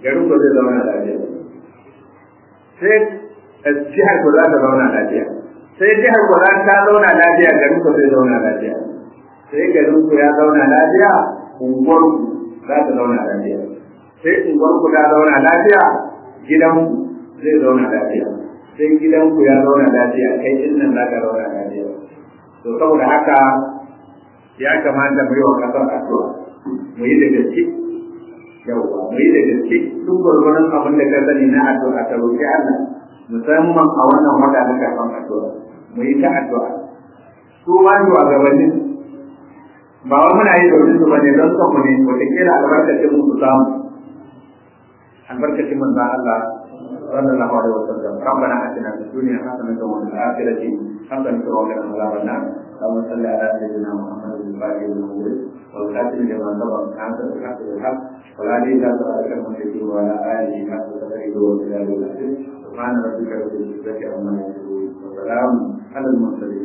garin ku zai zauna lafiya sai jihar ku za ta zauna lafiya sai jihar ku za ta zauna lafiya garin ku zai zauna lafiya sai garin ku ya zauna lafiya unguwar ku za ta zauna lafiya sai unguwar ku ta zauna lafiya gidan ku zai zauna lafiya sai gidan ku ya zauna lafiya kai din nan za ka zauna lafiya to saboda haka ya kamata mu yi wa kasar addu'a mu yi da gaske yauwa mu yi da gaske duk gwargwaron abin da ka sani na addu'a ta roƙi Allah musamman a wannan wata na karɓar addu'a mu yi ta addu'a su ma shugabannin ba wa muna yi domin su bane don son mu ne wataƙila albarkacin mu su samu albarkacin manzon Allah sallallahu alaihi wasallam ربنا اتنا في الدنيا حسنه وفي الاخره حسنه وقنا عذاب النار اللهم صل على سيدنا محمد الفاتح المولد والخاتم لما سبق انت الحق بالحق ولا لي لا سؤالك المشركين وعلى اله حق تدعيه وبلاد العزيز سبحان ربك رب العزه عما يصفون وسلام على المرسلين